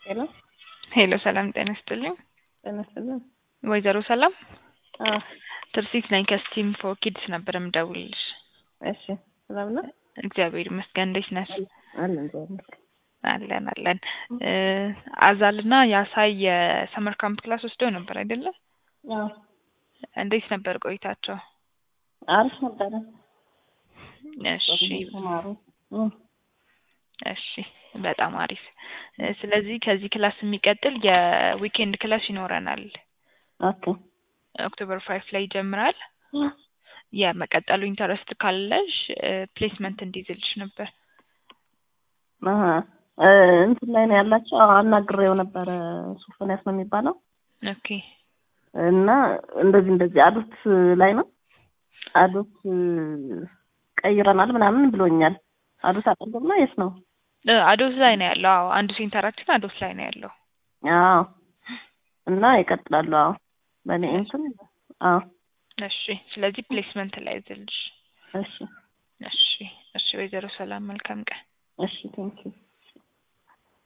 ሄሎ ሄሎ ሰላም ጤና ይስጥልኝ። ጤና ይስጥልኝ። ወይዘሮ ሰላም አዎ ትርሲት ነኝ ከስቲም ፎር ኪድስ ነበር የምደውልልሽ። እሺ ሰላም ነው እግዚአብሔር ይመስገን። እንዴት ነሽ? አለ እግዚአብሔር አለን አለን። አዛልና የአሳይ የሰመር ካምፕ ክላስ ወስደው ነበር አይደለም? አዎ እንዴት ነበር ቆይታቸው? አሪፍ ነበረ። እሺ ተማሩ እሺ በጣም አሪፍ። ስለዚህ ከዚህ ክላስ የሚቀጥል የዊኬንድ ክላስ ይኖረናል። ኦኬ ኦክቶበር ፋይቭ ላይ ይጀምራል። የመቀጠሉ ኢንተረስት ካለሽ ፕሌስመንት እንዲይዝልሽ ነበር። አሀ እንትን ላይ ነው ያላቸው። አዎ አናግሬው ነበረ። ሶፎንያስ ነው የሚባለው ኦኬ እና እንደዚህ እንደዚህ አዶት ላይ ነው አዶት ቀይረናል ምናምን ብሎኛል። አዶት አጠገብ ነው የት ነው? አዶስ ላይ ነው ያለው። አዎ አንዱ ሴንተራችን አዶስ ላይ ነው ያለው። አዎ እና ይቀጥላሉ። አዎ በእኔ እንትን አዎ እሺ ስለዚህ ፕሌስመንት ላይ ይዝልሽ። እሺ እሺ እሺ ወይዘሮ ሰላም መልካም ቀን። እሺ ቴንኪው